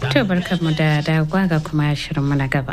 To barkanmu da dawowa ga kuma shirinmu na gaba.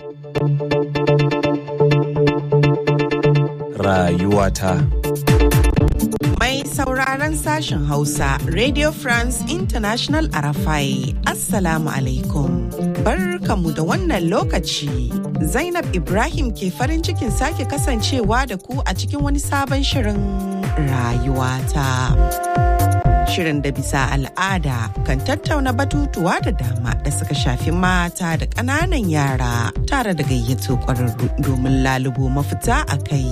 Rayuwata. Mai sauraron sashen Hausa, Radio France International Arafai, Assalamu alaikum. Barkamu da wannan lokaci. Zainab Ibrahim ke farin cikin sake kasancewa da ku a cikin wani sabon shirin rayuwata. Shirin da bisa al'ada kan tattauna batutuwa da dama da suka shafi mata da ƙananan yara tare da gayyato ƙwararru domin lalubo mafita a kai.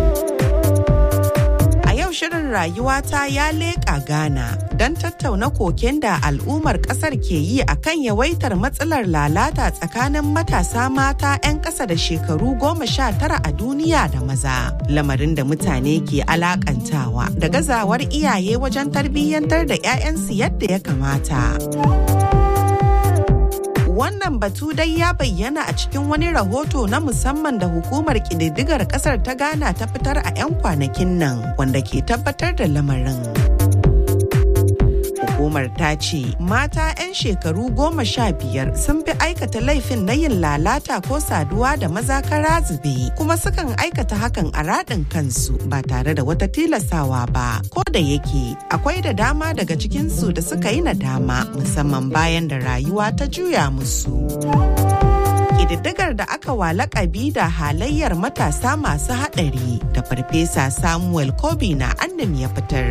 shirin rayuwata ya leƙa Ghana don tattauna koken da al'ummar ƙasar ke yi akan yawaitar matsalar lalata tsakanin matasa mata 'yan ƙasa da shekaru goma sha tara a duniya da maza. Lamarin da mutane ke alakantawa da gazawar iyaye wajen tarbiyyantar da 'ya'yansu yadda ya kamata. wannan batu dai ya bayyana a cikin wani rahoto na musamman da hukumar ƙididdigar ƙasar ta ghana ta fitar a 'yan kwanakin nan wanda ke tabbatar da lamarin hukumar ta ce mata 'yan shekaru goma sha biyar sun fi aikata laifin na yin lalata ko saduwa da maza kara zube kuma sukan aikata hakan a raɗin kansu ba tare da wata tilasawa ba ko da yake akwai da dama daga cikinsu da suka yi nadama musamman bayan da rayuwa ta juya musu. ƙididdigar da aka wa lakabi da halayyar matasa masu haɗari da farfesa samuel kobi na annam ya fitar